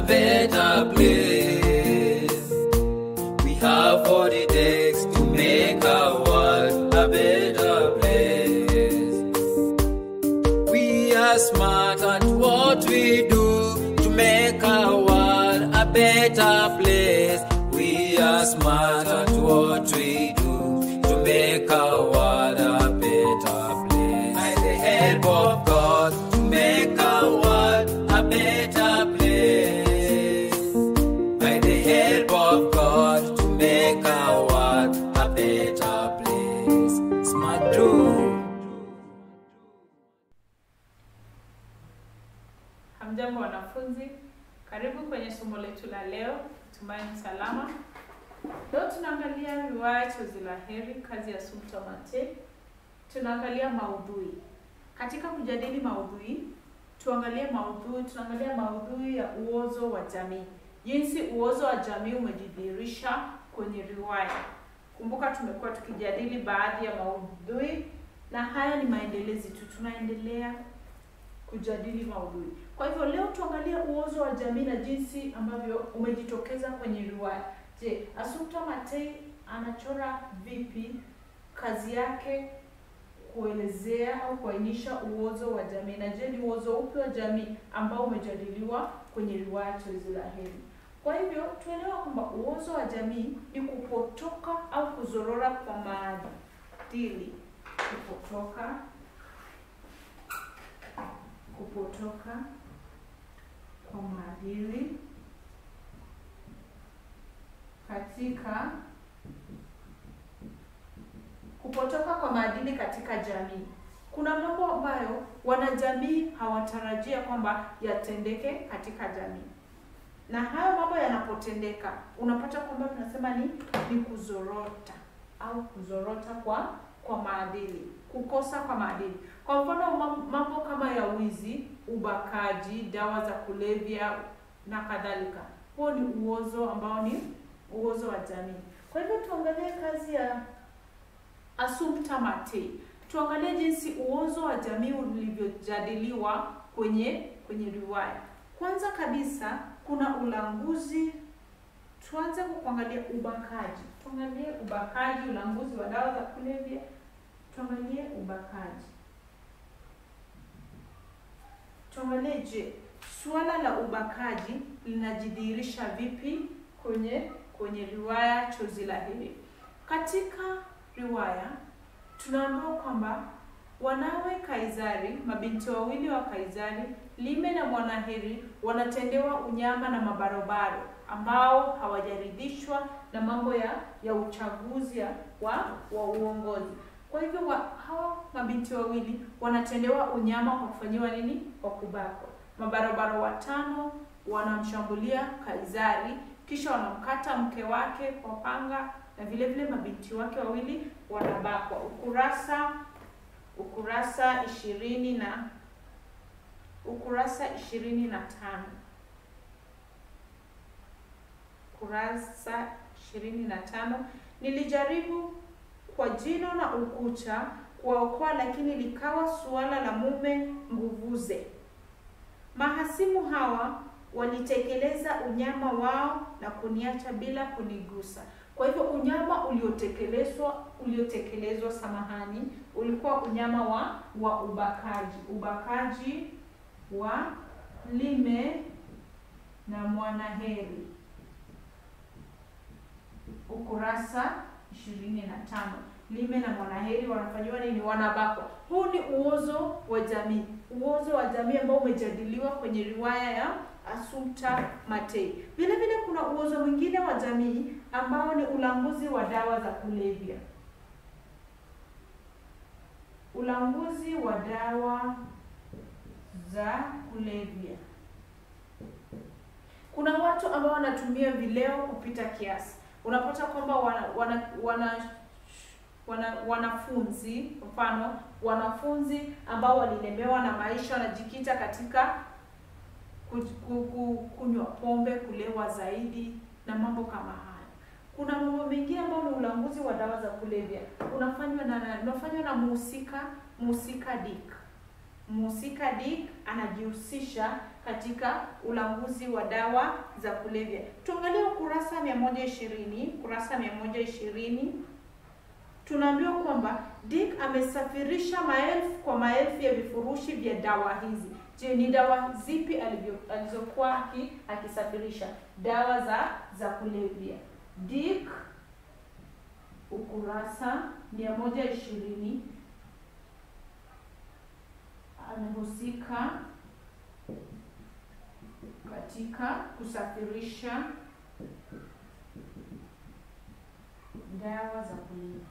better place. We have what it takes to make our world a better place. We are smart at what we do to make our world a better place. We are smart at what we do to make our world a better place. By the help of God, to make our world a better place. By the help of God, to make our world a better place. Smart do. Hamjambo wanafunzi, karibu kwenye somo letu la leo, tumaini salama. Leo tunaangalia riwaya Chozi la Heri, kazi ya Sumta Mate. Tunaangalia maudhui. Katika kujadili maudhui, tuangalie maudhui, tunaangalia maudhui ya uozo wa jamii, jinsi uozo wa jamii umejidhihirisha kwenye riwaya. Kumbuka tumekuwa tukijadili baadhi ya maudhui na haya ni maendelezi tu, tunaendelea kujadili maudhui. Kwa hivyo leo tuangalie uozo wa jamii na jinsi ambavyo umejitokeza kwenye riwaya. Je, Assumpta Matei anachora vipi kazi yake kuelezea au kuainisha uozo wa jamii, na je, ni uozo upi wa jamii ambao umejadiliwa kwenye riwaya Chozi la Heri? Kwa hivyo tuelewa kwamba uozo wa jamii ni kupotoka au kuzorora kwa maadili, kupotoka kupotoka kwa maadili katika kupotoka kwa maadili katika jamii. Kuna mambo ambayo wanajamii hawatarajia kwamba yatendeke katika jamii, na hayo mambo yanapotendeka, unapata kwamba tunasema ni ni kuzorota au kuzorota kwa kwa maadili, kukosa kwa maadili. Kwa mfano mam- mambo kama ya wizi, ubakaji, dawa za kulevya na kadhalika. Huo ni uozo ambao ni uozo wa jamii. Kwa hivyo tuangalie kazi ya Assumpta Matei. Tuangalie jinsi uozo wa jamii ulivyojadiliwa kwenye kwenye riwaya. Kwanza kabisa kuna ulanguzi. Tuanze kwa kuangalia ubakaji. Tuangalie ubakaji, ulanguzi wa dawa za kulevya. Tuangalie ubakaji. Tuangalie, je, suala la ubakaji linajidhihirisha vipi kwenye kwenye riwaya Chozi la Heri? Katika riwaya tunaambiwa kwamba wanawe Kaisari, mabinti wawili wa Kaisari, Lime na Mwanaheri, wanatendewa unyama na mabarobaro ambao hawajaridhishwa na mambo ya ya uchaguzi ya- wa wa uongozi. Kwa hivyo wa, hawa mabinti wawili wanatendewa unyama kwa kufanyiwa nini? Kwa kubakwa. Mabarobaro watano wanamshambulia Kaisari, kisha wanamkata mke wake kwa panga na vile vile mabinti wake wawili wanabakwa. Ukurasa ukurasa ishirini na ukurasa ishirini na tano kurasa ishirini na tano nilijaribu kwa jino na ukucha kuwaokoa, lakini likawa suala la mume nguvuze. Mahasimu hawa walitekeleza unyama wao na kuniacha bila kunigusa. Kwa hivyo unyama uliotekelezwa uliotekelezwa, samahani, ulikuwa unyama wa wa ubakaji, ubakaji wa Lime na Mwanaheri ukurasa ishirini na tano. Lime na Mwanaheri wanafanyiwa nini? Wanabakwa. Huu ni uozo wa jamii, uozo wa jamii ambao umejadiliwa kwenye riwaya ya Assumpta Matei. Vile vile kuna uozo mwingine wa jamii ambao ni ulanguzi wa dawa za kulevya, ulanguzi wa dawa za kulevya. Kuna watu ambao wanatumia vileo kupita kiasi. Unapata kwamba wana, wana, wana, wana, wanafunzi mfano wanafunzi ambao walilemewa na maisha wanajikita katika ku- ku- ku- kunywa pombe, kulewa zaidi na mambo kama haya. Kuna mambo mengine ambayo ni ulanguzi wa dawa za kulevya unafanywa na na- unafanywa na muhusika muhusika Dick mhusika Dick anajihusisha katika ulanguzi wa dawa za kulevya. Tuangalie ukurasa 120, ukurasa 120 tunaambiwa kwamba Dick amesafirisha maelfu kwa maelfu ya vifurushi vya dawa hizi. Je, ni dawa zipi alivyo alizokuwa aki- akisafirisha? Dawa za za kulevya. Dick ukurasa 120 amehusika katika kusafirisha dawa za kulevya.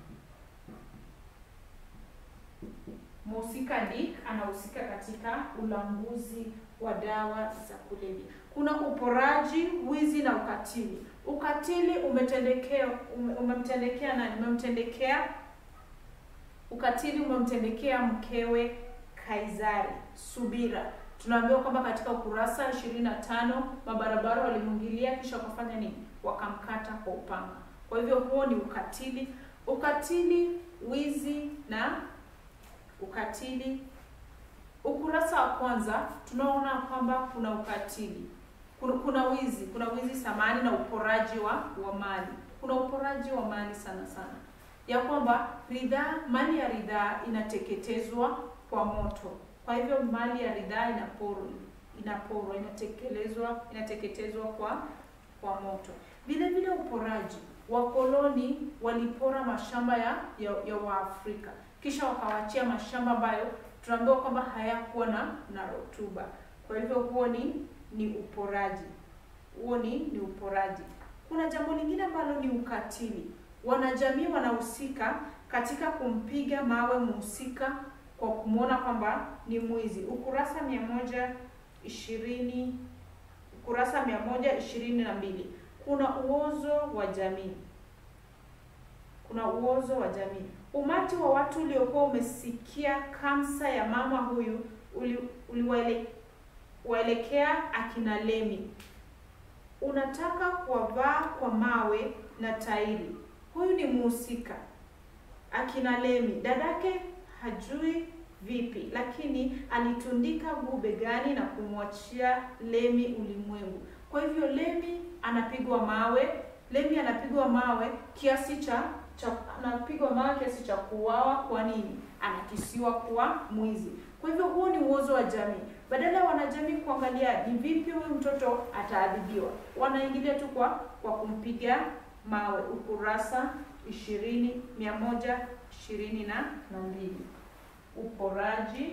Mhusika Dick anahusika katika ulanguzi wa dawa za kulevya. Kuna uporaji, wizi na ukatili. Ukatili umetendekea ume- umemtendekea nani? Umemtendekea ukatili umemtendekea mkewe Kaisari Subira. Tunaambiwa kwamba katika ukurasa 25 mabarabara walimwingilia kisha wakafanya nini? Wakamkata kwa upanga. Kwa hivyo huo ni ukatili. Ukatili, wizi na ukatili. Ukurasa wa kwanza tunaona kwamba kuna ukatili, kuna, kuna wizi, kuna wizi samani na uporaji wa wa mali. Kuna uporaji wa mali sana sana, ya kwamba ridhaa, mali ya ridhaa inateketezwa kwa moto. Kwa hivyo mali ya ridhaa inaporwa, inaporwa, inatekelezwa, inateketezwa kwa kwa moto. Vile vile uporaji, wakoloni walipora mashamba ya ya, ya Waafrika kisha wakawachia mashamba ambayo tunaambiwa kwamba hayakuwa na na rutuba. Kwa hivyo huo ni ni uporaji, huo ni ni uporaji. Kuna jambo lingine ambalo ni ukatili. Wanajamii wanahusika katika kumpiga mawe mhusika kwa kumwona kwamba ni mwizi. Ukurasa mia moja ishirini ukurasa mia moja ishirini na mbili kuna uozo wa jamii kuna uozo wa jamii. Umati wa watu uliokuwa umesikia kamsa ya mama huyu uli- uliwaelekea akina Lemi. Unataka kuwavaa kwa mawe na tairi. Huyu ni mhusika akina Lemi. Dadake hajui vipi, lakini alitundika guu begani na kumwachia Lemi ulimwengu. Kwa hivyo Lemi anapigwa mawe, Lemi anapigwa mawe kiasi cha cha anapigwa mawe kiasi cha kuuawa. Kwa nini? Anakisiwa kuwa mwizi. Kwa hivyo huo ni uozo wa jamii. Badala ya wanajamii kuangalia ni vipi huyu mtoto ataadhibiwa, wanaingilia tu kwa kwa kumpiga mawe. Ukurasa ishirini mia moja ishirini na na mbili uporaji,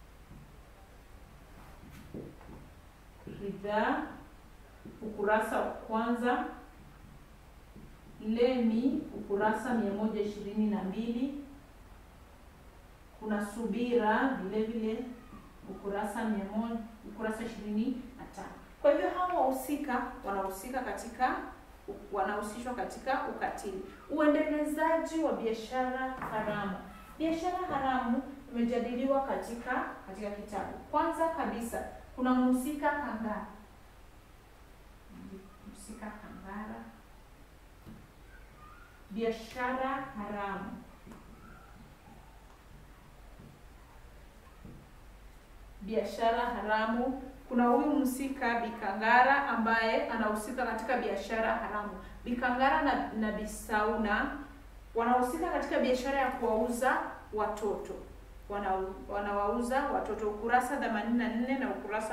ridhaa, ukurasa wa kwanza Lemi ukurasa mia moja ishirini na mbili kuna subira vile vile ukurasa mia moja ukurasa ishirini na tano Kwa hivyo hawa wahusika wanahusika katika wanahusishwa katika ukatili. Uendelezaji wa biashara haramu. Biashara haramu imejadiliwa katika katika kitabu. Kwanza kabisa kuna mhusika Kangara, mhusika Kangara biashara haramu. Biashara haramu, kuna huyu mhusika Bikangara ambaye anahusika katika biashara haramu. Bikangara na, na Bisauna wanahusika katika biashara ya kuwauza watoto, wana wanawauza watoto. Ukurasa 84 na ukurasa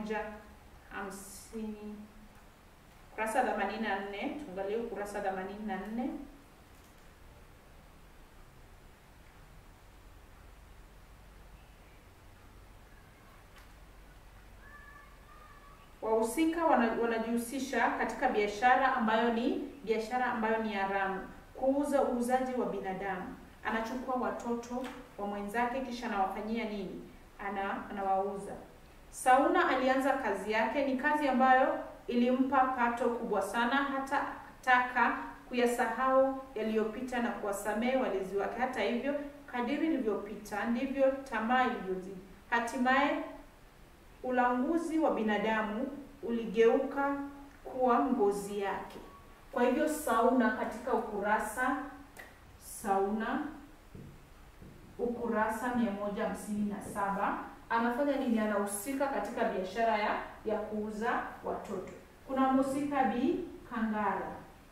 150 ukurasa 84, tuangalie ukurasa 84. Wahusika wana- wanajihusisha katika biashara ambayo ni biashara ambayo ni haramu, kuuza uuzaji wa binadamu. Anachukua watoto wa mwenzake kisha anawafanyia nini? Ana anawauza. Sauna alianza kazi yake, ni kazi ambayo ilimpa pato kubwa sana, hata taka kuyasahau yaliyopita na kuwasamehe walezi wake. Hata hivyo, kadiri ilivyopita ndivyo tamaa ilivyozidi. Hatimaye ulanguzi wa binadamu uligeuka kuwa ngozi yake. Kwa hivyo Sauna katika ukurasa Sauna ukurasa 157 anafanya nini? Anahusika katika biashara ya ya kuuza watoto. Kuna mhusika Bi Kangara,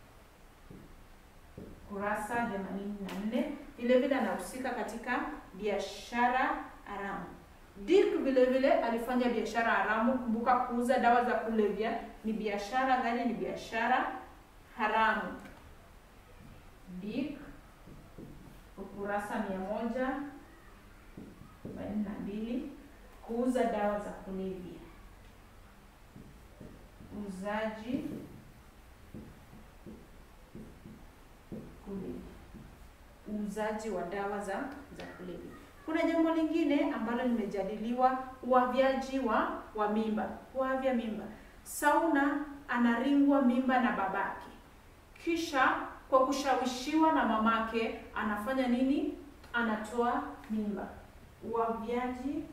kurasa themanini na nne. Vile vile anahusika katika biashara haramu. Dick vile vile alifanya biashara haramu. Kumbuka, kuuza dawa za kulevya ni biashara gani? Ni biashara haramu. Dick, ukurasa mia moja arobaini na mbili. Kuuza dawa za kulevya, uuzaji kulevya, uuzaji wa dawa za za kulevya. Kuna jambo lingine ambalo limejadiliwa, uavyaji wa wa mimba, kuavya mimba. Sauna anaringwa mimba na babake, kisha kwa kushawishiwa na mamake anafanya nini? Anatoa mimba. Uavyaji.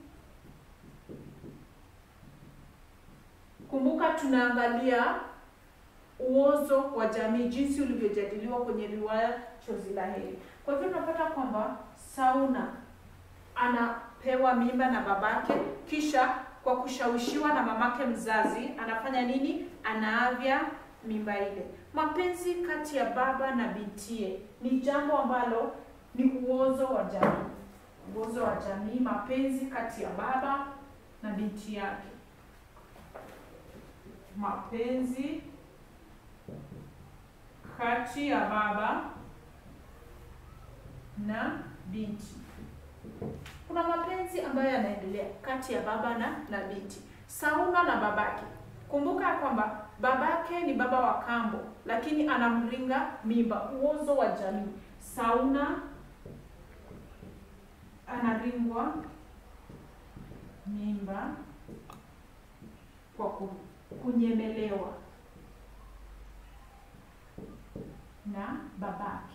Kumbuka tunaangalia uozo wa jamii, jinsi ulivyojadiliwa kwenye riwaya Chozi la Heri. Kwa hivyo tunapata kwamba Sauna anapewa mimba na babake, kisha kwa kushawishiwa na mamake mzazi anafanya nini? Anaavya mimba ile. Mapenzi kati ya baba na bintie ni jambo ambalo ni uozo wa jamii, uozo wa jamii, mapenzi kati ya baba na binti yake, mapenzi kati ya baba na binti. Kuna mapenzi ambayo yanaendelea kati ya baba na na binti, Sauna na babake. Kumbuka kwamba babake ni baba wa kambo, lakini anamringa mimba. Uozo wa jamii. Sauna anaringwa mimba kwa kunyemelewa na babake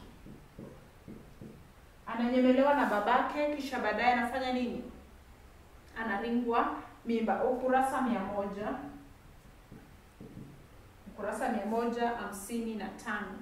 ananyemelewa na babake, kisha baadaye anafanya nini? Anaringwa mimba. Ukurasa mia moja ukurasa mia moja hamsini na tano.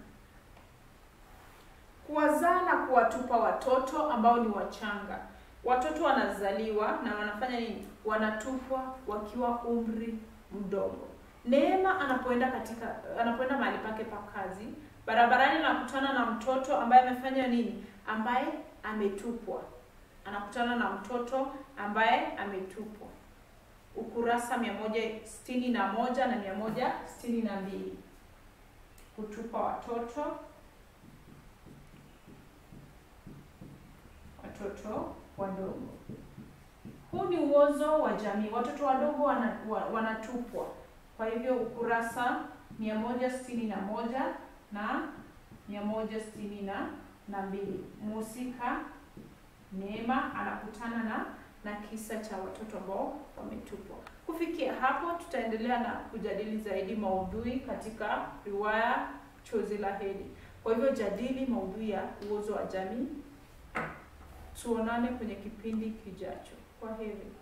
Kuwazaa na kuwatupa watoto ambao ni wachanga. Watoto wanazaliwa na wanafanya nini? Wanatupwa wakiwa umri mdogo. Neema anapoenda katika anapoenda mahali pake pa kazi, barabarani anakutana na mtoto ambaye amefanya nini? ambaye ametupwa. Anakutana na mtoto ambaye ametupwa. Ukurasa mia moja sitini na moja na mia moja sitini na mbili. Kutupa watoto, watoto wadogo. Huu ni uozo wa jamii, watoto wadogo wana, wanatupwa. Kwa hivyo ukurasa mia moja sitini na moja na mia moja sitini na na mbili. Mhusika Neema anakutana na na kisa cha watoto ambao wametupwa. Kufikia hapo, tutaendelea na kujadili zaidi maudhui katika riwaya Chozi la Heri. Kwa hivyo jadili maudhui ya uozo wa jamii. Tuonane kwenye kipindi kijacho. Kwa heri.